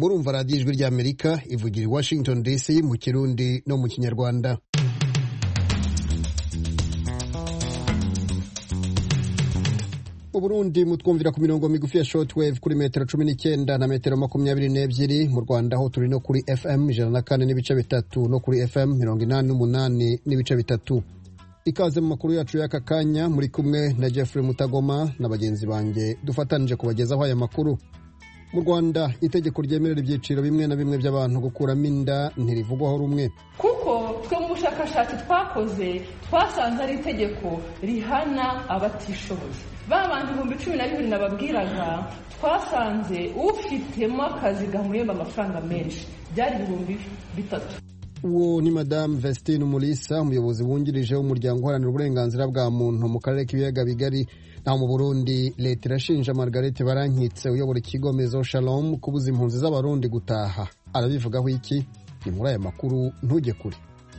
murumva radiyo ijwi ry'amerika ivugira i washington dc mu kirundi no mu kinyarwanda uburundi mutwumvira ku mirongo migufi ya shortwave kuri metero cumi n'icyenda na metero makumyabiri n'ebyiri mu rwanda aho turi no kuri fm ijana na kane n'ibice bitatu no kuri fm mirongo inani n'umunani n'ibice bitatu ikaze mu makuru yacu y'aka kanya muri kumwe na jeffrey mutagoma na bagenzi banjye dufatanije kubagezaho aya makuru mu rwanda itegeko ryemerera ibyiciro bimwe na bimwe by'abantu gukuramo inda ntirivugwaho rumwe kuko twe mu bushakashatsi twakoze twasanze ari itegeko rihana abatishoboye ba bantu ibihumbi cumi na bibiri nababwiraga twasanze ufitemo akazi gamuhemba amafaranga menshi byari ibihumbi bitatu uwo ni madamu vestine umulisa umuyobozi wungirije w'umuryango uharanira uburenganzira bwa muntu mu karere k'ibiyaga bigari naho mu burundi leta irashinja margarete barankitse uyobora ikigo mezo shalom kubuza impunzi z'abarundi gutaha arabivugaho iki ni muri aya makuru ntujye kure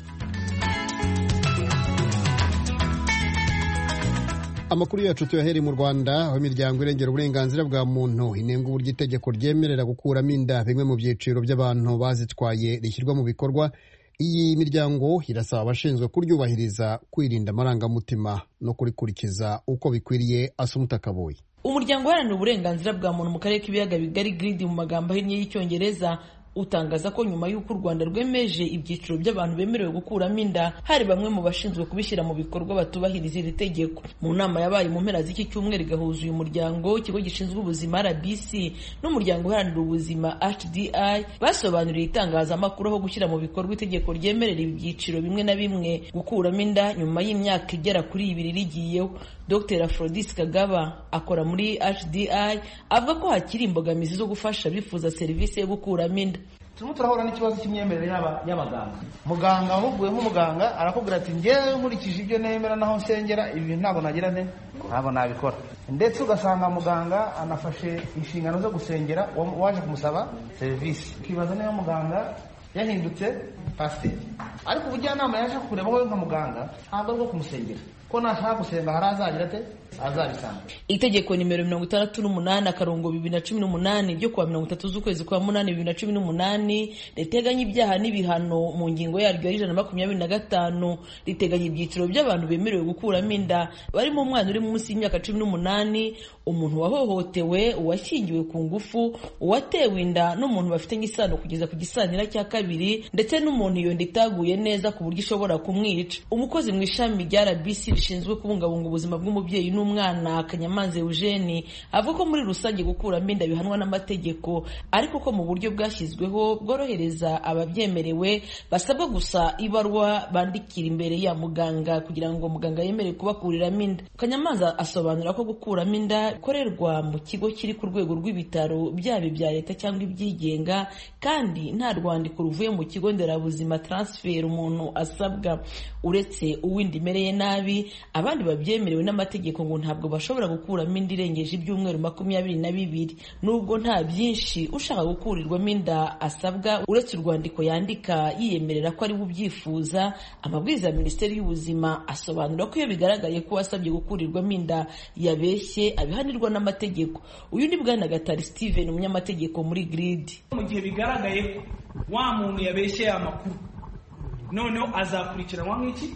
amakuru yacu tuyahere mu rwanda aho imiryango irengera uburenganzira bwa muntu inenga uburyo itegeko ryemerera gukuramo inda bimwe mu byiciro by'abantu bazitwaye rishyirwa mu bikorwa iyi miryango irasaba abashinzwe kuryubahiriza kwirinda amarangamutima no kurikurikiza uko bikwiriye asumuta kaboyi umuryango uharanira uburenganzira bwa muntu mu karere k'ibiyaga bigari giridi mu magambo ahinnye y'icyongereza utangaza ko nyuma y'uko u rwanda rwemeje ibyiciro by'abantu bemerewe gukuramo inda hari bamwe mu bashinzwe kubishyira mu bikorwa batubahiriza iri tegeko mu nama yabaye mu mpera z'iki cyumweru igahuza uyu muryango ikigo gishinzwe ubuzima rbc n'umuryango uharanira ubuzima hdi basobanuriye itangazamakuru aho gushyira mu bikorwa itegeko ryemerera ibyiciro bimwe na bimwe gukuramo inda nyuma y'imyaka igera kuri ibiri rigiyeho dr aphrodis kagaba akora muri hdi avuga ko hakiri imbogamizi zo gufasha abifuza serivisi yo gukuramo inda turimo turahura n'ikibazo cy'imyemerere y'abaganga muganga wahuguye nk'umuganga arakubwira ati ngewe nkurikije ibyo nemera naho nsengera ibi bintu ntabwo nagira ne ntabwo nabikora ndetse ugasanga muganga anafashe inshingano zo gusengera waje kumusaba serivisi ukibaza niba muganga yahindutse pasiteri ariko ubujyanama yaje kureba wowe nka muganga ntabwo ari bwo kumusengera ko nashaka gusenga hari azagira ate azabisanga itegeko nimero mirongo itandatu n'umunani akarongo bibiri na cumi n'umunani ryo kuwa mirongo itatu z'ukwezi kwa munani bibiri na cumi n'umunani riteganya ibyaha n'ibihano mu ngingo yaryo y'ijana na makumyabiri na gatanu riteganya ibyiciro by'abantu bemerewe gukuramo inda barimo umwana uri munsi y'imyaka cumi n'umunani umuntu wahohotewe uwashyingiwe ku ngufu uwatewe inda n'umuntu bafitanye isano kugeza ku gisanira cya kabiri ndetse n'umuntu iyo nda itaguye neza ku buryo ishobora kumwica umukozi mu ishami rya rbc rishinzwe kubungabunga ubuzima bw'umubyeyi n'umwana kanyamanza eugene avuga ko muri rusange gukuramo inda bihanwa n'amategeko ariko ko mu buryo bwashyizweho bworohereza ababyemerewe basabwa gusa ibarwa bandikira imbere ya muganga kugira ngo muganga yemere kubakuriramo inda kanyamanza asobanura ko gukuramo inda bikorerwa mu kigo kiri ku rwego rw'ibitaro byaba ibya leta cyangwa ibyigenga kandi nta rwandiko ruvuye mu kigo nderabuzima transfer umuntu asabwa uretse uw'inda imereye nabi abandi babyemerewe n'amategeko ngo ntabwo bashobora gukuramo inda irengeje ibyumweru makumyabiri na bibiri nubwo nta byinshi ushaka gukurirwamo inda asabwa uretse urwandiko yandika yiyemerera ko ari we ubyifuza amabwiriza ya minisiteri y'ubuzima asobanura ko iyo bigaragaye ko wasabye gukurirwamo inda yabeshye abihanirwa n'amategeko uyu ni bwana gatari steven umunyamategeko muri giridi mu gihe bigaragaye ko wa muntu yabeshye amakuru noneho azakurikiranwa nk'iki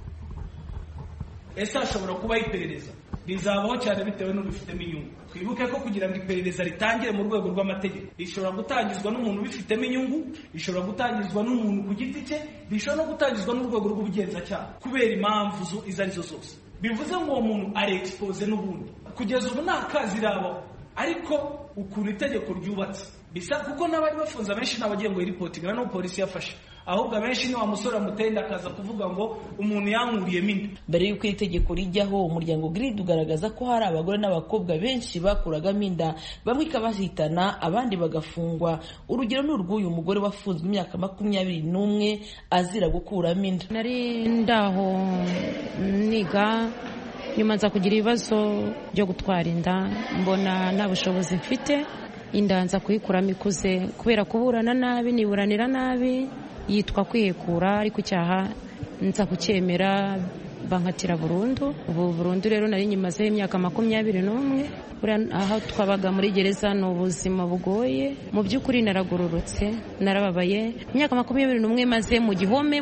ese hashobora kubaho iperereza rizabaho cyane bitewe n'ubifitemo inyungu twibuke ko kugira ngo iperereza ritangire mu rwego rw'amategeko rishobora gutangizwa n'umuntu ubifitemo inyungu rishobora gutangizwa n'umuntu ku giti cye rishobora no gutangizwa n'urwego rw'ubugenzacyaha kubera impamvu izo arizo zose bivuze ngo uwo muntu ari expose n'ubundi kugeza ubu nta kazi irabaho ariko ukuntu itegeko ryubatse bisa kuko n'abari bafunze abenshi ntabagiye ngo yiripotinga n'ubu polisi yafashe ahubwo abenshi ni wa musore amutenda akaza kuvuga ngo umuntu yankuriyemo inda mbere y'uko iri tegeko rijyaho umuryango giridi ugaragaza ko hari abagore n'abakobwa benshi bakuragamo inda bamwe ikabahitana abandi bagafungwa urugero ni urw'uyu mugore wafunzwe imyaka makumyabiri n'umwe azira gukuramo inda nari ndaho niga nyuma nza kugira ibibazo byo gutwara inda mbona nta bushobozi mfite inda nza kuyikuramo ikuze kubera kuburana nabi niburanira nabi yitwa kwihekura ariko icyaha nza kucyemera bankatira burundu ubu burundu rero nari nyimazeho imyaka makumyabiri n'umwe aho twabaga muri gereza ni ubuzima bugoye mu by'ukuri naragororotse narababaye imyaka makumyabiri n'umwe maze mu gihome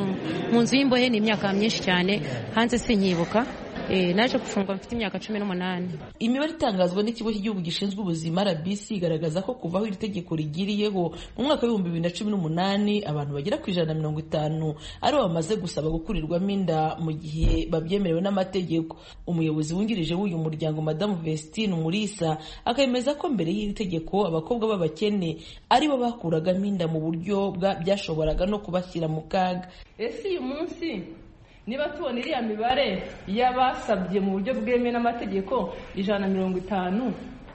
mu nzu y'imbohe ni imyaka myinshi cyane hanze sinkibuka naje gufungwa mfite imyaka cumi n'umunani imibare itangazwa n'ikigo cy'igihugu gishinzwe ubuzima rbc igaragaza ko kuva aho iri tegeko rigiriyeho mu mwaka w'ibihumbi bibiri na cumi n'umunani abantu bagera ku ijana na mirongo itanu aribo bamaze gusaba gukurirwamo inda mu gihe babyemerewe n'amategeko umuyobozi wungirije w'uyu muryango madamu vestine umurisa akemeza ko mbere y'iri tegeko abakobwa b'abakene aribo bakuragamo inda mu buryo byashoboraga no kubashyira mu kaga ese uyu munsi niba tubona iriya mibare y'abasabye mu buryo bwemewe n'amategeko ijana na mirongo itanu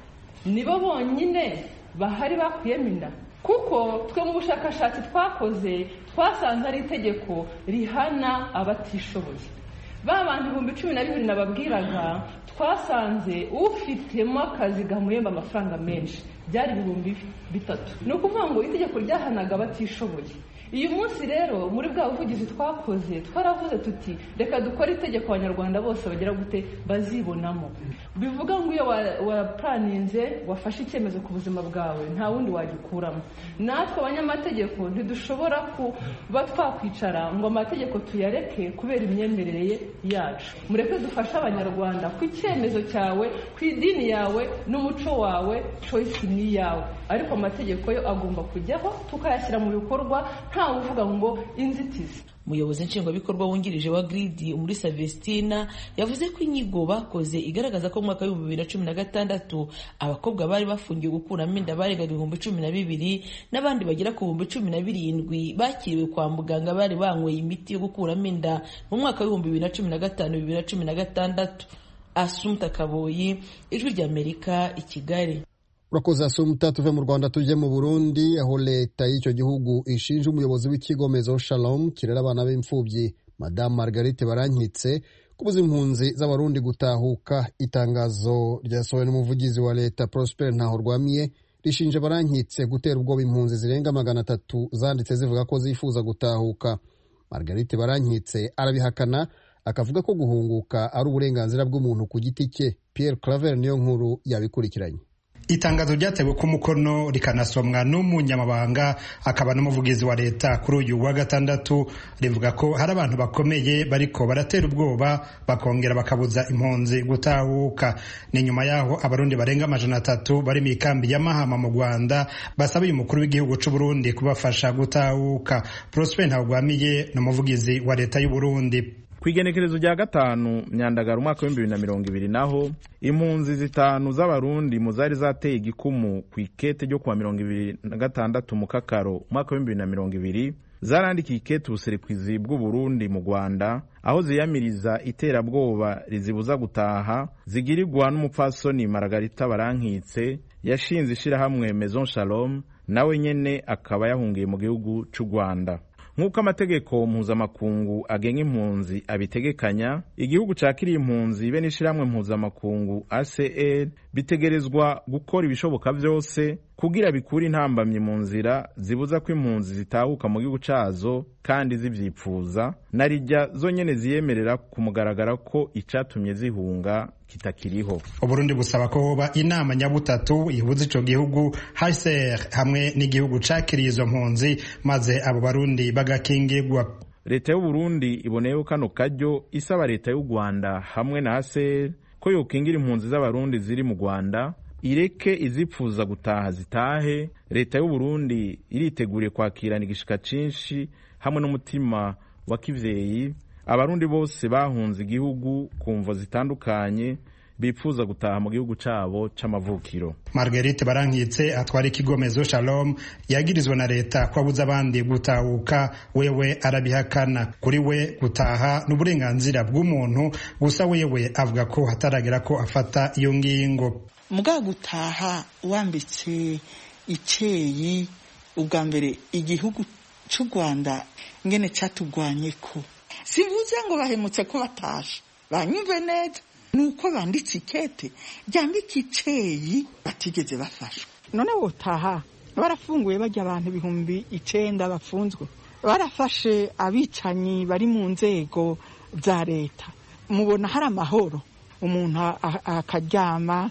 nibo bonyine bahari bakuyemo inda kuko twe mu bushakashatsi twakoze twasanze ari itegeko rihana abatishoboye ba bantu ibihumbi cumi na bibiri nababwiraga twasanze ufitemo akazi gamuhemba amafaranga menshi byari ibihumbi bitatu ni ukuvuga ngo itegeko ryahanaga abatishoboye uyu munsi rero muri bwa buvugizi twakoze twaravuze tuti reka dukore itegeko abanyarwanda bose bagira gute bazibonamo bivuga ngo iyo wapuraninze wafashe icyemezo ku buzima bwawe nta wundi wagikuramo natwe abanyamategeko ntidushobora kuba twakwicara ngo amategeko tuyareke kubera imyemerere yacu mureke dufashe abanyarwanda ku icyemezo cyawe ku idini yawe n'umuco wawe choice ni iyawe ariko amategeko yo agomba kujyaho tukayashyira mu bikorwa ntawe uvuga ngo inzitizi umuyobozi nshingwabikorwa wungirije wa gridi umurisa vestina yavuze ko inyigo bakoze igaragaza ko mu mwaka w'ibihumbi bibiri na cumi na gatandatu abakobwa bari bafungiwe gukuramo inda barengaga ibihumbi cumi na bibiri n'abandi bagera ku bihumbi cumi na birindwi bakiriwe kwa muganga bari banyweye imiti yo gukuramo inda mu mwaka w'ibihumbi bibiri na cumi na gatanu bibiri na cumi na gatandatu asumta kaboyi ijwi ry'amerika i kigali urakoze asumuta tuve mu rwanda tujye mu burundi aho leta y'icyo gihugu ishinja umuyobozi w'ikigo mezo shalom kirera abana b'imfubyi madamu margarite barankitse kubuza impunzi z'abarundi gutahuka itangazo ryasohowe n'umuvugizi wa leta prosper ntahorwamiye rishinja barankitse gutera ubwoba impunzi zirenga magana atatu zanditse zivuga ko zifuza gutahuka margarite barankitse arabihakana akavuga ko guhunguka ari uburenganzira bw'umuntu ku giti cye pierre claver niyo nkuru yabikurikiranye itangazo ryatewe ku mukono rikanasomwa n'umunyamabanga akaba n'umuvugizi wa leta kuri uyu wa gatandatu rivuga ko hari abantu bakomeye bariko baratera ubwoba bakongera bakabuza impunzi gutahuka ni nyuma yaho abarundi barenga amajana atatu bari mu ikambi ya mahama mu rwanda basaba uyu mukuru w'igihugu c'u burundi kubafasha gutahuka prosper ntawugwamiye ni umuvugizi wa leta y'u burundi ku igenekerezo rya gatanu myandagara umwaka w'ibihumbi bibiri na mirongo ibiri naho impunzi zitanu z'abarundi mu zari zateye igikumu ku ikete ryo kuwa mirongo ibiri na gatandatu mu kakaro umwaka w'ibihumbi bibiri na mirongo ibiri zarandikiye ikete ubuserukizi bw'uburundi mu rwanda aho ziyamiriza iterabwoba rizibuza gutaha zigirirwa n'umupfasoni maragarita barankitse yashinze ishirahamwe maison shalom nawe nyene akaba yahungiye mu gihugu c'u rwanda nk'uko amategeko mpuzamakungu agenga impunzi abitegekanya igihugu cakiriye impunzi be n'ishirahamwe mpuzamakungu acr bitegerezwa gukora ibishoboka vyose kugira bikure intambamyi mu nzira zibuza ko impunzi zitahuka mu gihugu cazo kandi zivyipfuza na rijya zonyene ziyemerera ku mugaragara ko icatumye zihunga kitakiriho uburundi busaba ko hoba inama nyabutatu ihuza ico gihugu hcr hamwe n'igihugu cakiriye izo mpunzi maze abo barundi bagakingirwa leta y'uburundi iboneyeho kano karyo isaba leta y'u rwanda hamwe na hcr ko yokingira impunzi z'abarundi ziri mu rwanda ireke izipfuza gutaha zitahe leta y'uburundi iriteguriye kwakirana igishika cinshi hamwe n'umutima wa kivyeyi abarundi bose bahunze igihugu ku mvo zitandukanye bipfuza gutaha mu gihugu cabo c'amavukiro marguerite barankitse atwara ikigo mezo shalom yagirizwa na leta ko abuza abandi gutahuka wewe arabihakana kuri we gutaha n'uburenganzira bw'umuntu gusa wewe avuga ko hataragera ko afata iyo ngingo mbwa gutaha wambitse iceyi ubwa mbere igihugu c'u rwanda ngene catugwanye ko sivuze ngo bahemutse ko batashe banyumve neza nuko banditse ikete ryambika iceyi batigeze bafashwa none wotaha barafunguye bajya abantu ibihumbi icenda bafunzwe barafashe abicanyi bari mu nzego bya leta mubona hari amahoro umuntu akaryama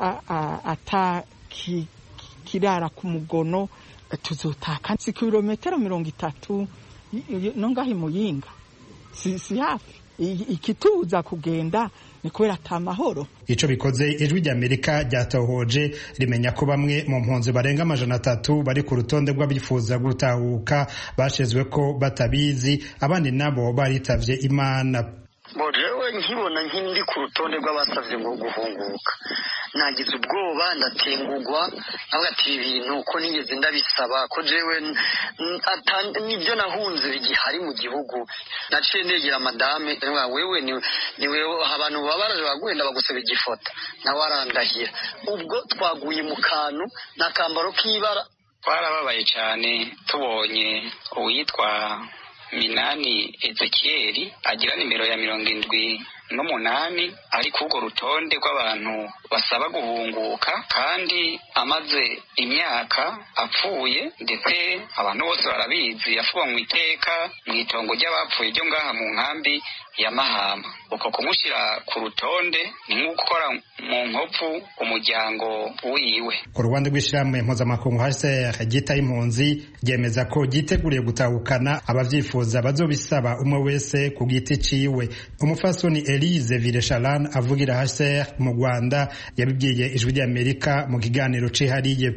atakirara ku mugono tuzotaka si kilometero mirongo itatu no ngaho imuyinga si hafi ikituza kugenda ni kubera ata mahoro ico bikoze ijwi ry'amerika ryatohoje rimenya ko bamwe mu mpunzi barenga amajana atatu bari ku rutonde rw'abifuza gutahuka bashizwe ko batabizi abandi nabo baritavye imana jewe nkibona nk'indi ku rutonde rw'abasavye ngo guhunguka nagize ubwoba ndatengugwa navuga ati ibi bintu ko nigeze ndabisaba ko jewe nibyo nahunze bigihari mu gihugu naciye negera madame wewe niwe abantu baba baraje bagwenda bagusaba igifota nawe arandahira ubwo twaguye mu kantu n'akambaro k'ibara twarababaye cyane tubonye uwitwa minani ezekiyeri agira nimero ya mirongo indwi n'umunani ari ku urwo rutonde rw'abantu basaba guhunguka kandi amaze imyaka apfuye ndetse abantu bose barabizi yafuwe mu iteka mu itongo ry'abapfuye ryo ngaha mu nkambi ya mahama uko kumushyira ku rutonde ni nko gukora mu nkovu umuryango wiwe ku ruhande rw'ishyirahamwe mpuzamakungu hcr ryitaye impunzi ryemeza ko ryiteguriye gutahukana abavyifuza bazobisaba umwe wese ku giti ciwe umufasoni elise vilesharan avugira hcr mu rwanda yabibwiye ijwi ry'amerika mu kiganiro cihariye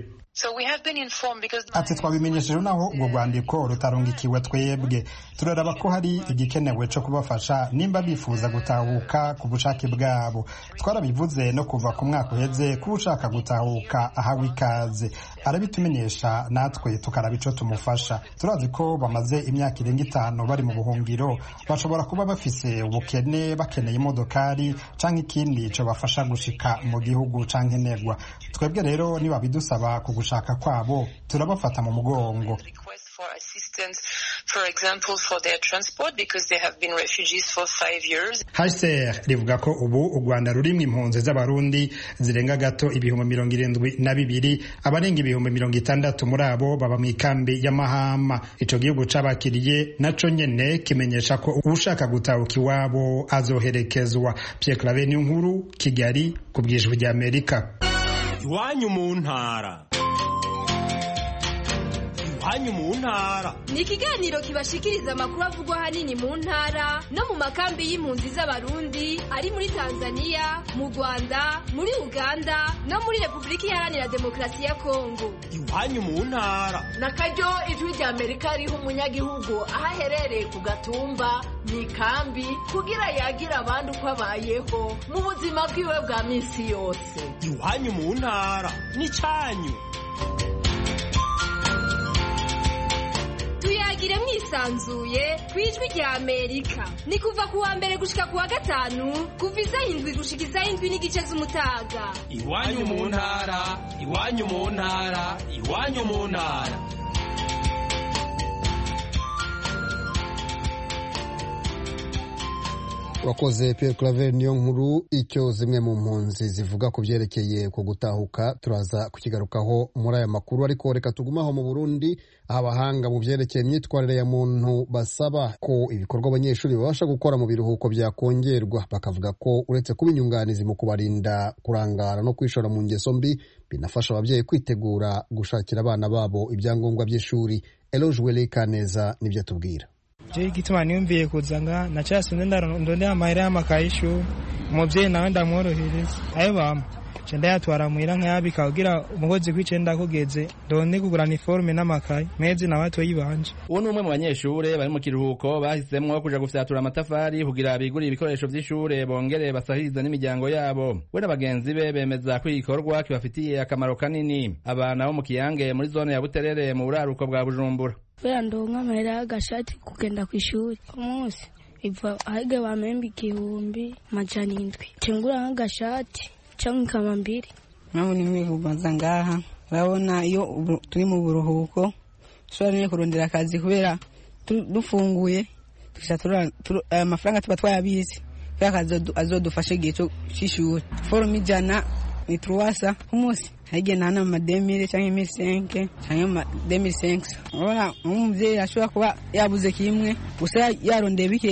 ati twabimenyesheje naho urwo rwandiko rutarungikiwe twebwe turaraba ko hari igikenewe cyo kubafasha nimba bifuza gutahuka ku bushake bwabo twarabivuze no kuva ku mwaka uheze ko ushaka gutahuka ahawe ikaze arabitumenyesha natwe tukaraba ico tumufasha turazi ko bamaze imyaka irenga itanu bari mu buhungiro bashobora kuba bafise ubukene bakeneye imodokari canke ikindi co bafasha gushika mu gihugu canke negwa twebwe rero nibabidusaba ku gushaka kwabo turabafata mu mugongo hcr rivuga ko ubu u rwanda rurimwo impunzi z'abarundi zirenga gato ibihumbi mirongo irindwi na bibiri abarenga ibihumbi mirongo itandatu muri abo baba mu ikambi y'amahama ico gihugu c'abakiriye naco nyene kimenyesha ko ushaka gutahuka iwabo azoherekezwa pierre clave nkuru kigali ku bwijwi ry'amerika iwanyu mu ntara iwanyu mu ntara ni ikiganiro kibashikiriza amakuru avugwa ahanini mu ntara no mu makambi y'impunzi z'abarundi ari muri tanzania mu rwanda muri uganda no muri repubulika iharanira demokarasi ya kongo iwanyu mu ntara na karyo ijwi rya amerika riha umunyagihugu aho aherereye ku gatumba mu ikambi kugira yagira abandi uko abayeho mu buzima bwiwe bwa minsi yose iwanyu mu ntara ni cyanyu tuyagire mwisanzuye ku ijwi rya amerika ni kuva ku wa mbere gushika ku wa gatanu kuva isaha indwi gushika isaha indwi n'igice z'umutaga iwanyu mu ntara iwanyu mu ntara iwanyu mu ntara wakoze Pierre Claver niyo nkuru icyo zimwe mu mpunzi zivuga ku byerekeye ku gutahuka turaza kukigarukaho muri aya makuru ariko reka tugumaho mu Burundi aho abahanga mu byerekeye imyitwarire ya muntu basaba ko ibikorwa abanyeshuri babasha gukora mu biruhuko byakongerwa bakavuga ko uretse kuba inyunganizi mu kubarinda kurangara no kwishora mu ngeso mbi binafasha ababyeyi kwitegura gushakira abana babo ibyangombwa by'ishuri Eloge Wele Kaneza nibyo atubwira je igituma niyumviye kuza nga nacasunze ndondera amahera y'amakaye y'ishuri umuvyeyi nawe ndamworohereza ayo bampa nca ndayatwara muhira nkayabika kugira umukozi kw'icenda kugeze ndonde kugurana iforume n'amakaye mezi nawe atoyi banje uwo ni umwe mu banyeshure bari mu kiruhuko bahisemwo kuja gufyatura amatafari kugira bigure ibikoresho vy'ishure bongere basahiriza n'imiryango yabo we na bagenzi be bemeza ko igikorwa kibafitiye akamaro kanini abana bo mu kiyange muri zone ya buterere mu buraruko bwa bujumbura kubera ndonka amahera y'agashati kugenda ku ishuri ku munsi iva ahige bamemba igihumbi majana indwi cengura nk'agashati cyangwa ikama mbiri mpamvu nimwe kubanza ngaha urabona iyo turi mu buruhuko dushobora nyine kurondera akazi kubera dufunguye aya mafaranga tuba twayabizi kubera akazi azodufasha igihe cy'ishuri forume ijana ni turuwasa ku munsi haigiye nana mu mademire cyangwa imisenke cyangwa mu mademire senkisa urabona nk'umubyeyi ashobora kuba yabuze kimwe gusa yarondeye bikeya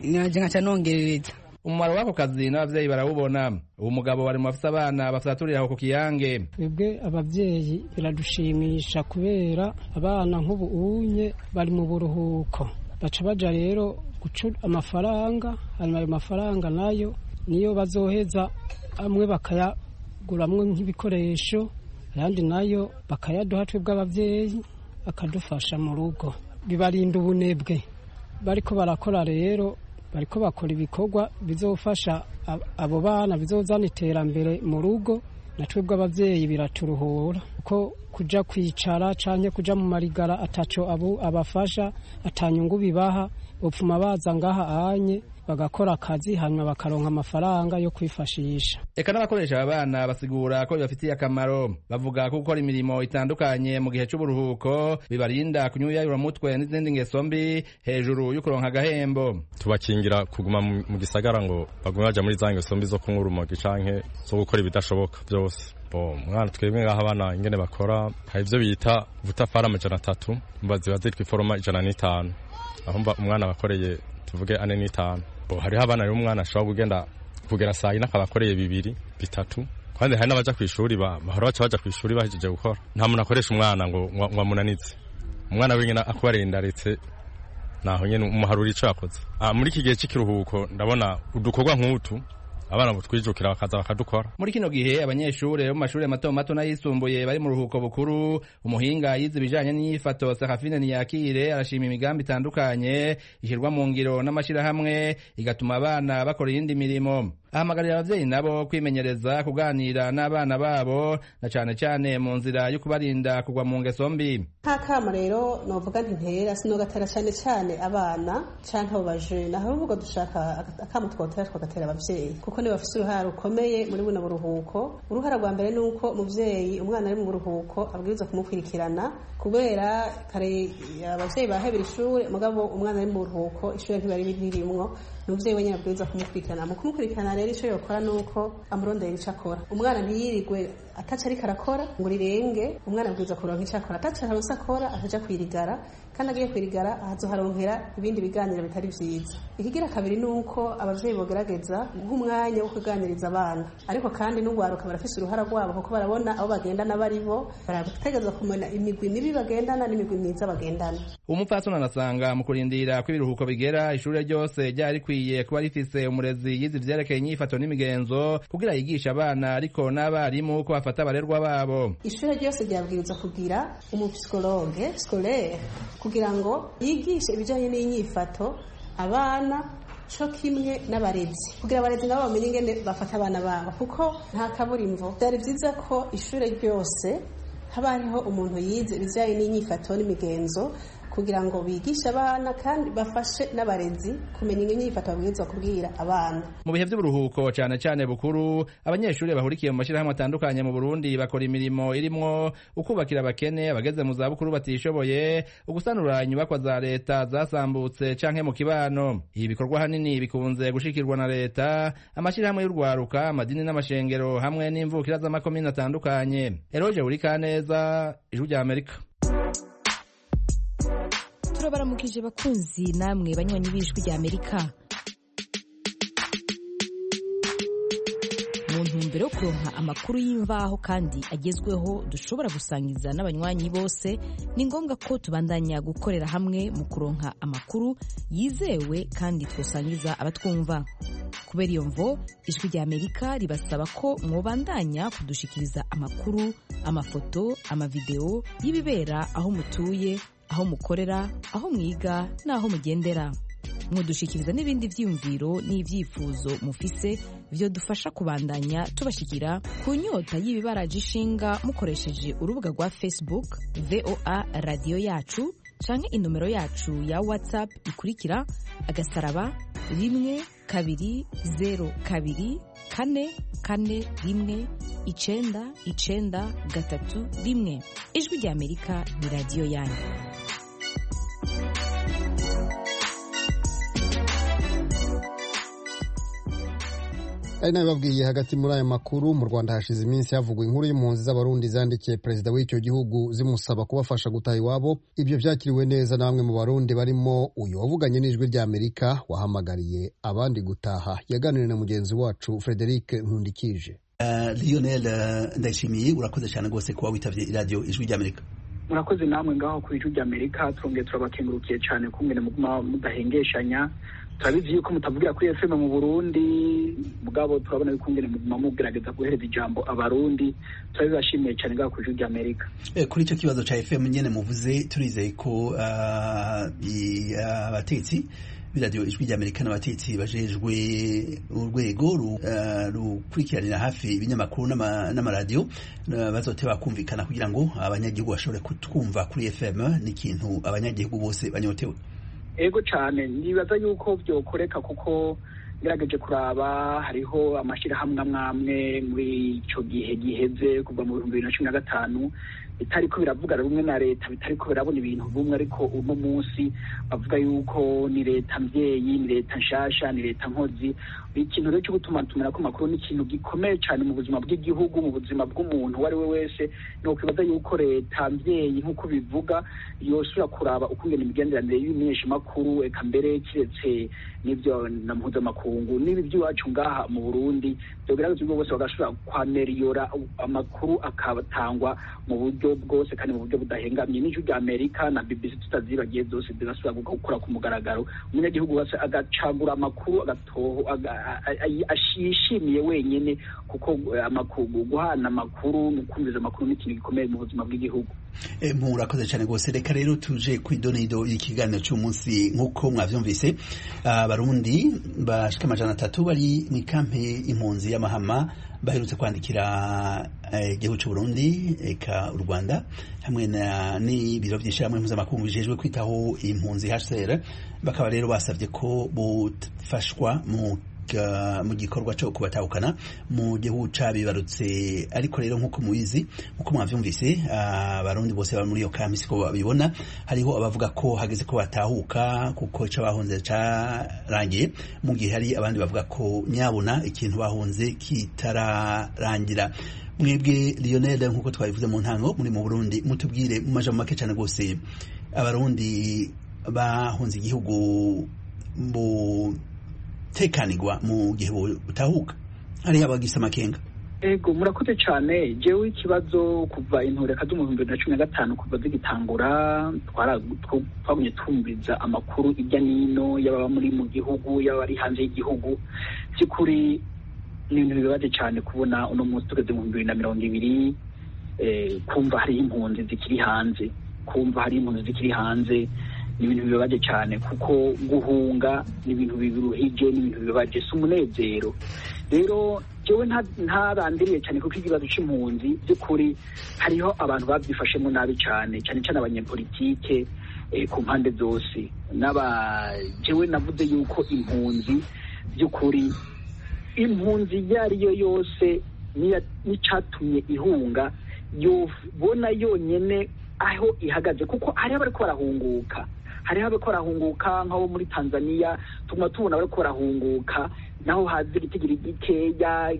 naje nkaca nongerereza umumaro w'ako kazi n'abavyeyi barawubona uwo mugabo bari mu bafise abana basaturira aho ku kiyange twebwe abavyeyi biradushimisha kubera abana nk'ubu unye bari mu buruhuko baca baja rero guca amafaranga hanyuma ayo mafaranga nayo niyo bazoheza amwe bakayaguramwo nk'ibikoresho ayandi nayo bakayaduha twebwe abavyeyi bakadufasha mu rugo bibarinda ubunebwe bariko barakora rero bariko bakora ibikorwa bizofasha abo bana bizozana iterambere mu rugo na twebwe abavyeyi biraturuhura kuko kuja kwicara canke kuja mu marigara ataco abo abafasha atanyungu bibaha bopfuma baza ngaha anye bagakora akazi hanyuma bakaronka amafaranga yo kwifashisha eka n'abakoresha aba bana basigura ko bibafitiye akamaro bavuga ko gukora imirimo itandukanye mu gihe c'uburuhuko bibarinda kunyuyayura mutwe n'izindi ngeso mbi hejuru y'ukuronka agahembo tubakingira kuguma mu gisagara ngo bagume baja muri za ngeso mbi zo kunywa urumogi canke zo gukora ibidashoboka vyose mwana twebwe ngaho abana ingene bakora hari ivyo bita vutafari amajana atatu mba ziba zitwa iforoma ijana n'itanu aho umwana bakoreye tuvuge ane n'itanu hariho abana rero umwana ashobora kugenda kugera saa yine akaba akoreye bibiri bitatu kandi hari n'abaja ku ishuri bahora baca baja ku ishuri bahejeje gukora nta muntu akoresha umwana ngo ngo amunanize umwana wenyine akubareye ndaretse naho nyene umuharura ico yakoze muri iki gihe c'ikiruhuko ndabona udukorwa nk'utu abana butwijukira bakaza bakadukora muri kino gihe abanyeshuri bo mu mashuri mato mato n'ayisumbuye bari mu ruhuko bukuru umuhinga yize ibijanye n'inyifato Serafine Niyakire arashima imigambi itandukanye ishyirwa mu ngiro n'amashirahamwe igatuma abana bakora iyindi mirimo ahamagarira abavyeyi nabo kwimenyereza kuganira n'abana babo na cane cane mu nzira yo kubarinda kugwa mu ngeso mbi nk'akama rero novuga nti ntera sinogatera cane cane abana canke abo bajene ahubwo dushaka akama twotera twagatera abavyeyi kuko nibo bafise uruhara rukomeye muri buno buruhuko uruhara rwa mbere ni uko umuvyeyi umwana ari mu buruhuko abwirizwa kumukurikirana kubera kare abavyeyi bahebera ishuri mugabo umwana ari mu buruhuko ishuri ntibari ririmwo umuvyeyi wenyine abwirizwa kumukurikirana mu kumukurikirana rero ico yokora nuko amurondera ico akora umwana ntiyirigwe ataco ariko arakora ngo rirenge umwana abwirizwa kuronka ico akora ataco aronse akora ataja kwirigara kandi agiye kwirigara ahazoharonkera ibindi biganiro bitari vyiza ikigira kabiri nuko abavyeyi bogerageza guha umwanya wo kuganiriza abana ariko kandi n'ugwaruka barafise uruhara rwabo kuko barabona abo bagendana bari bo barategerezwa kumenya imigwi mibi bagendana n'imigwi myiza bagendana umupfasoni anasanga mu kurindira ko ibiruhuko bigera ishure ryose ryari rikwiye kuba rifise umurezi yize ivyerekeye inyifato n'imigenzo kugira yigishe abana ariko n'abarimu ko bafata abarerwa babo ishure ryose ryabwirizwa kugira umupsikologe scolaire kugira ngo yigishe ibijanye n'inyifato abana co kimwe n'abarezi kugira abarezi nabo bamenye ingene bafata abana babo kuko nta kaburimvo vyari vyiza ko ishure ryose haba hariho umuntu yize ibijanye n'inyifato n'imigenzo kugira ngo bigishe abana kandi bafashe n'abarezi kumenya inyifato babwirizwa kubwira abana mu bihe by'uburuhuko cyane cyane bukuru abanyeshuri bahurikiye mu mashyirahamwe atandukanye mu burundi bakora imirimo irimwo ukubakira abakene abageze mu zabukuru batishoboye ugusanura inyubakwa za leta zasambutse canke mu kibano ibi bikorwa hanini bikunze gushikirwa na leta amashyirahamwe y'urwaruka amadini n'amashengero hamwe n'imvukira z'amakomine atandukanye eroje urikaneza ijwi rya amerika turabaramukije bakunzi namwe banywanyi b'ijwi rya amerika mu ntumbero yo kuronka amakuru y'imvaho kandi agezweho dushobora gusangiza n'abanywanyi bose ni ngombwa ko tubandanya gukorera hamwe mu kuronka amakuru yizewe kandi twosangiza abatwumva kubera iyo mvo ijwi rya amerika ribasaba ko mwobandanya kudushikiriza amakuru amafoto amavideo y'ibibera aho mutuye aho mukorera aho mwiga n'aho mugendera mudushikiriza n'ibindi vyiyumviro n'ivyifuzo mufise vyo dufasha kubandanya tubashikira ku nyota y'ibibaraje ishinga mukoresheje urubuga rwa facebook voa radiyo yacu canke inomero yacu ya whatsapp ikurikira agasaraba rimwe kabiri zero kabiri kane kane rimwe icenda icenda gatatu rimwe ijwi rya amerika ni radiyo yanyu ari nayo babwiye hagati muri aya makuru mu rwanda hashize iminsi havugwa inkuru y'impunzi z'abarundi zandikiye perezida w'icyo gihugu zimusaba kubafasha gutaha iwabo ibyo byakiriwe neza na bamwe mu barundi barimo uyu wavuganye n'ijwi ry'amerika wahamagariye abandi gutaha yaganiriye na mugenzi wacu frederic nkundikije lionel ndayishimiye urakoze cyane rwose kuba witabye iradiyo ijwi ry'amerika murakoze namwe ngaho ku ijwi ry'amerika turongeye turabakengurukiye cyane kumwe muguma mudahengeshanya turabizi yuko mutavugira kuri fm mu burundi mugabo turabona yuko ngene muguma mugerageza guhereza ijambo abarundi turabibashimiye cyane ngaho ku ijwi ry'amerika kuri icyo kibazo cya fm nyene muvuze turizeye ko abatetsi b'iradiyo ijwi ry'amerika n'abatetsi bajejwe urwego rukurikiranira hafi ibinyamakuru n'amaradiyo bazoteba kumvikana kugira ngo abanyagihugu bashobore kutwumva kuri fm n'ikintu abanyagihugu bose banyotewe ego cyane nibaza yuko byokoreka kuko ngerageje kuraba hariho amashyirahamwe amwe amwe muri icyo gihe giheze kuva mu bihumbi bibiri na cumi na gatanu bitariko biravuga rumwe na leta bitariko birabona ibintu bumwe ariko uno munsi bavuga yuko ni leta mbyeyi ni leta nshasha ni leta nkozi ikintu rero cyo gutuma tumenako amakuru ni ikintu gikomeye cyane mu buzima bw'igihugu mu buzima bw'umuntu uwo ari we wese ni ukwibaza yuko leta mbyeyi nk'uko bivuga yosubira kuraba ukungena imigenderanire y'imenyeshamakuru eka mbere kiretse n'ibyo na mpuzamakungu n'ibi by'iwacu ngaha mu burundi byogerageza ubwo bose bagashobora kwameriyora amakuru akabatangwa mu buryo bwose kandi mu buryo budahengamye n'ijwi rya amerika na bbc tutazibagiye zose zigasubira gukora ku mugaragaro umunyagihugu wese agacagura amakuru agatoho ashishimiye wenyine kuko amakuru guhana amakuru no kumviza amakuru ni ikintu gikomeye mu buzima bw'igihugu murakoze cyane rwose reka rero tuje ku idonido y'ikiganiro cy'umunsi nk'uko mwabyumvise abarundi bashika amajana atatu bari mu ikampe impunzi y'amahama baherutse kwandikira igihugu cy'u Burundi eka u Rwanda hamwe n'ibiro by'ishyirahamwe mpuzamakungu bijejwe kwitaho impunzi HCR bakaba rero basabye ko bufashwa mu mu gikorwa cyo kubatahukana mu gihugu cabibarutse ariko rero nk'uko mubizi nk'uko mwavyumvise abarundi bose bari muri iyo kampi siko babibona hariho abavuga ko hageze ko batahuka kuko ico bahunze carangiye mu gihe hari abandi bavuga ko nyabona ikintu bahunze kitararangira mwebwe Lionel nk'uko twabivuze mu ntango muri mu Burundi mutubwire mu majambo make cyane rwose abarundi bahunze igihugu mu tekanirwa mu gihe butahuka hariho abagisa amakenga ego murakoze cyane jewe ikibazo kuva intureka zo mu bihumbi bibiri na cumi na gatanu kuva zigitangura twagumye twumviriza amakuru hirya n'ino y'ababa muri mu gihugu y'abari hanze y'igihugu by'ukuri ni ibintu bibabaje cyane kubona uno munsi tugeze mu bihumbi bibiri na mirongo ibiri kumva hariho impunzi zikiri hanze kumva hariho impunzi zikiri hanze ni ibintu bibabaje cyane kuko guhunga ni ibintu biruhije ni ibintu bibabaje si umunezero rero jewe ntarandiriye cyane kuko ikibazo c'impunzi by'ukuri hariho abantu babyifashemo nabi cyane cyane cyane abanyepolitike ku mpande zose n'aba jewe navuze yuko impunzi by'ukuri impunzi iyo ari yo yose n'icatumye ihunga yobona yonyene aho ihagaze kuko hariho abariko barahunguka hariho abariko barahunguka nk'abo muri tanzania tuguma tubona bariko barahunguka naho hazi igitigiri gikeya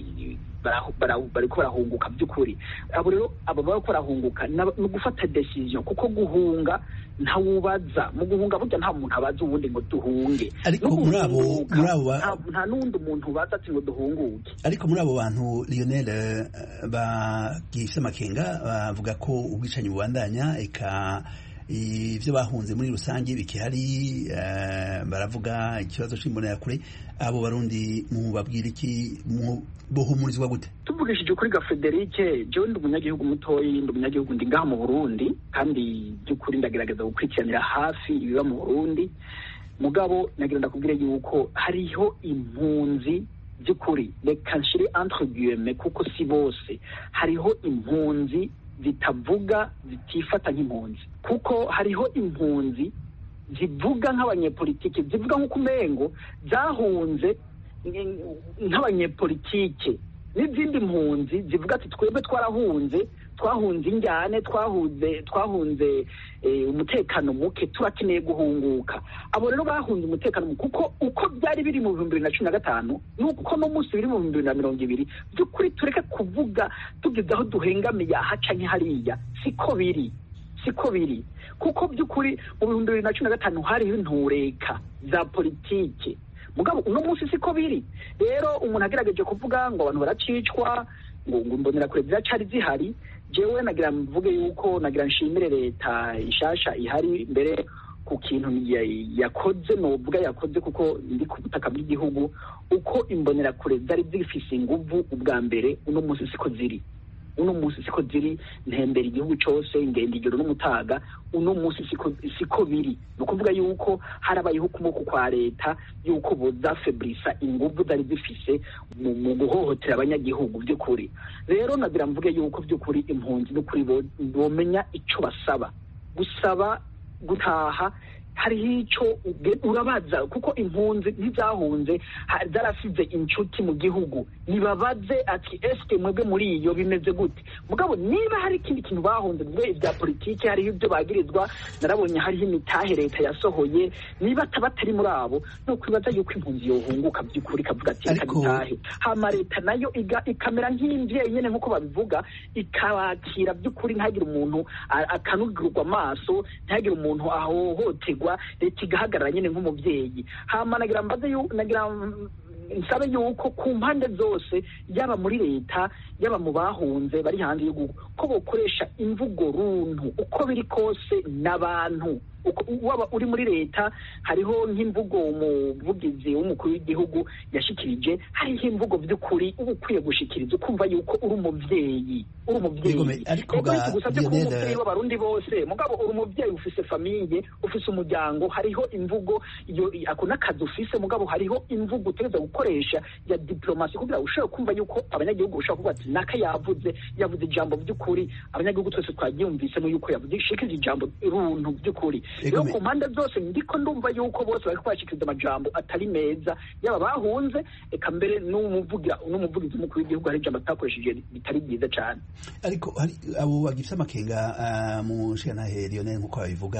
bariko barahunguka by'ukuri abo rero abo bariko barahunguka ni ugufata decision kuko guhunga ntawubaza mu guhunga burya nta muntu abaza uwundi ngo duhunge ariko muri abo muri abo nta n'undi muntu ubaza ati ngo duhunguke ariko muri abo bantu Lionel bagifite amakenga bavuga ko ubwicanyi bubandanya eka ibyo bahunze muri rusange bikihari baravuga ikibazo cy'imbonerakure abo barundi mubabwira iki bohumurizwa gute tuvugishije kuri ga Frederic jewe ndi umunyagihugu mutoyi ndi umunyagihugu ndi ngaha mu Burundi kandi by'ukuri ndagerageza gukurikiranira hafi ibiba mu Burundi mugabo nagira ndakubwire yuko hariho impunzi by'ukuri reka nshire entre guillemets kuko si bose hariho impunzi zitavuga zitifata nk'impunzi kuko hariho impunzi zivuga nk'abanyepolitike zivuga nk'uko umengo zahunze nk'abanyepolitike n'izindi mpunzi zivuga ati twebwe twarahunze twahunze injyane twahunze twahunze umutekano muke turakeneye guhunguka abo rero bahunze umutekano muke kuko uko byari biri mu bihumbi bibiri na cumi na gatanu nuko no munsi biri mu bihumbi bibiri na mirongo ibiri by'ukuri tureke kuvuga tugeze aho duhengamiye ahaca hariya siko biri siko biri kuko by'ukuri mu bihumbi bibiri na cumi na gatanu hariho intureka za politike mugabo uno munsi siko biri rero umuntu agerageje kuvuga ngo abantu baracicwa ngo ngo imbonerakure ziracari zihari jewe nagira mvuge yuko nagira nshimire leta ishasha ihari mbere ku kintu yakoze novuga yakoze kuko ndi ku butaka bw'igihugu uko imbonerakure zari zifise inguvu ubwa mbere uno munsi siko ziri uno munsi siko ziri ntembera igihugu cyose ngenda ijoro n'umutaga uno munsi siko siko biri ni ukuvuga yuko harabayeho ukuboko kwa leta yuko bozafebrisa inguvu zari zifise mu guhohotera abanyagihugu by'ukuri rero nagira mvuge yuko by'ukuri impunzi n'ukuri bomenya icyo basaba gusaba gutaha hariho icyo urabaza kuko impunzi ntizahunze zarasize inshuti mu gihugu nibabaze ati esike mwebwe muri iyo bimeze gute mugabo niba hari ikindi kintu bahunze mwe ibya politiki hariho ibyo bagirizwa narabonye hariho imitahe leta yasohoye niba ataba atari muri abo ni ukwibaza yuko impunzi yohunguka by'ukuri ikavuga ati reka dutahe hama leta nayo ikamera nk'imbyeyi nyine nk'uko babivuga ikabakira by'ukuri ntihagire umuntu akanugirwa amaso ntihagire umuntu ahohoterwa leta igahagarara nyine nk'umubyeyi hama nagira mbaze nagira nsabe yuko ku mpande zose yaba muri leta yaba mu bahunze bari hanze y'igihugu ko bokoresha imvugo runtu uko biri kose n'abantu waba uri muri leta hariho nk'imvugo umuvugizi w'umukuru w'igihugu yashikirije hariho imvugo by'ukuri uba ukwiye gushikiriza ukumva yuko uri umubyeyi uri umubyeyi ariko gusabye kuba umubyeyi w'abarundi bose mugabo uri umubyeyi ufise famiye ufise umuryango hariho imvugo ako n'akazi ufise mugabo hariho imvugo utegereza gukoresha ya diplomasi kugira ngo ushobore kumva yuko abanyagihugu bashobora kuvuga ati naka yavuze yavuze ijambo by'ukuri abanyagihugu twese twaryumvisemo yuko yavuze shikiriza ijambo runtu by'ukuri rero ku mpande zose ndiko ndumva yuko bose bari kubashikiriza amajambo atari meza yaba bahunze eka mbere n'umuvugira n'umuvugizi w'umukuru w'igihugu hari ijambo atakoresheje bitari byiza cyane ariko hari abo bagifite amakenga mu nshingantahe lionel nk'uko babivuga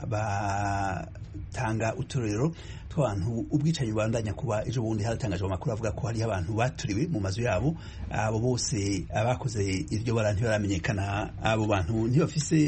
batanga uturero tw'abantu ubwicanyi bubandanya kuba ejo bundi haratangajwe amakuru avuga ko hariho abantu baturiwe mu mazu yabo abo bose abakoze iryo bara ntibaramenyekana abo bantu ntibafise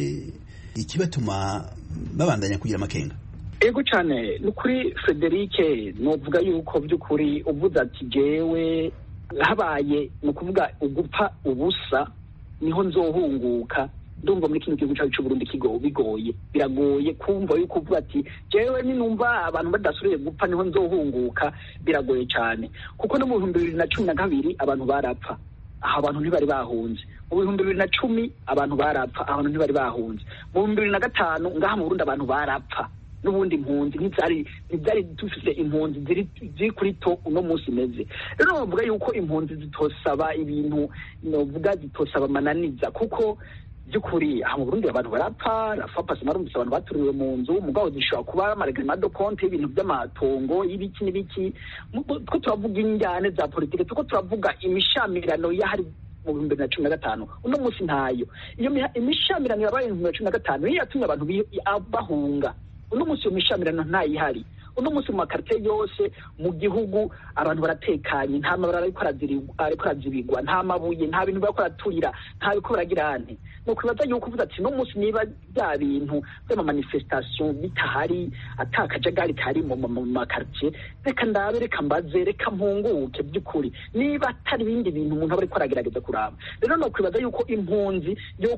ikibatuma babandanya kugira amakenga ego cyane ni ukuri federike nuvuga yuko by'ukuri uvuze ati jewe habaye ni ukuvuga ugupfa ubusa niho nzohunguka ndumva muri kino gihugu cyacu cy'uburundi bigoye biragoye kumva yuko uvuga ati jewe ninumva abantu badasubiye gupfa niho nzohunguka biragoye cyane kuko no mu bihumbi bibiri na cumi na kabiri abantu barapfa aho abantu ntibari bahunze mu bihumbi bibiri na cumi abantu barapfa abantu ntibari bahunze mu bihumbi bibiri na gatanu ngaha mu burundi abantu barapfa n'ubundi impunzi ntibyari ntibyari dufite impunzi ziri kuri to uno munsi imeze rero bavuga yuko impunzi zitosaba ibintu novuga zitosaba amananiza kuko by'ukuri aha mu burundi abantu barapfa rafa pasi marumvise abantu baturiwe mu nzu mugabo zishobora kuba amaregamado konti y'ibintu by'amatongo y'ibiki n'ibiki two turavuga injyane za politike tuko turavuga imishamirano y'ahari mu bihumbi bibiri na cumi na gatanu uno munsi ntayo iyo imishamirano yabaye mu bihumbi bibiri na cumi na gatanu niyo yatumye abantu bahunga uno munsi iyo mishamirano ntayihari uno munsi mu makarite yose mu gihugu abantu baratekanye nta mabara ariko arazibigwa nta mabuye nta bintu bariko baraturira nta biko baragira ante ni ukwibaza yuko uvuze ati uno munsi niba bya bintu by'amamanifestation bitahari ata akajagari kari mu makaritiye reka ndabe reka mbaze reka mpunguke by'ukuri niba atari ibindi bintu umuntu aba ariko aragerageza kuraba rero ni ukwibaza yuko impunzi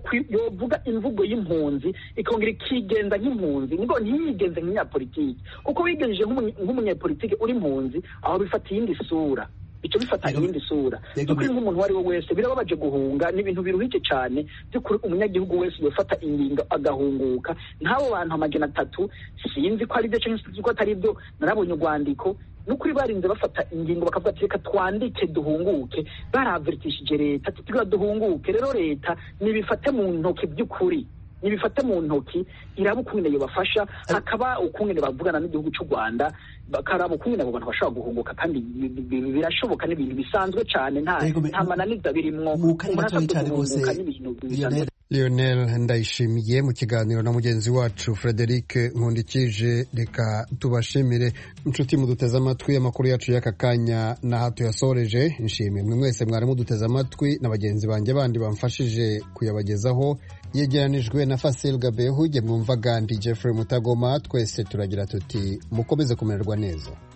yovuga imvugo y'impunzi ikongera ikigenza nk'impunzi ngo ntiyigenze nk'inyapolitiki kuko wigenjeje nk'umunyapolitiki uri impunzi aho bifata iyindi sura icyo bifata iyindi sura by'ukuri nk'umuntu uwo ari we wese birababaje guhunga ni ibintu biruhije cyane by'ukuri umunyagihugu wese yofata ingingo agahunguka nk'abo bantu amajana atatu sinzi ko ari byo cyangwa sinzi ko atari byo narabonye urwandiko nukuri barinze bafata ingingo bakavuga ati reka twandike duhunguke baraveritishije leta tugira duhunguke rero leta nibifate mu ntoki by'ukuri nibifate mu ntoki iraba ukungene yobafasha hakaba ukungene bavugana n'igihugu cy'u rwanda bakaraba ukungene abo bantu bashobora guhunguka kandi bi- bi- birashoboka n'ibintu bisanzwe cyane nta nta mananiza birimwo umuntu asabwe guhunguka n'ibintu bisanzwe Lionel Ndayishimiye mu kiganiro na mugenzi wacu Frederic Nkundikije reka tubashimire inshuti muduteze amatwi amakuru yacu y'aka kanya n'aha tuyasoreje nshimiye mwe mwese mwari muduteze amatwi na bagenzi banjye bandi bamfashije kuyabagezaho yegeranijwe na Fasil Gabehu jye mwumvaga ndi Jeffrey Mutagoma twese turagira tuti mukomeze kumererwa neza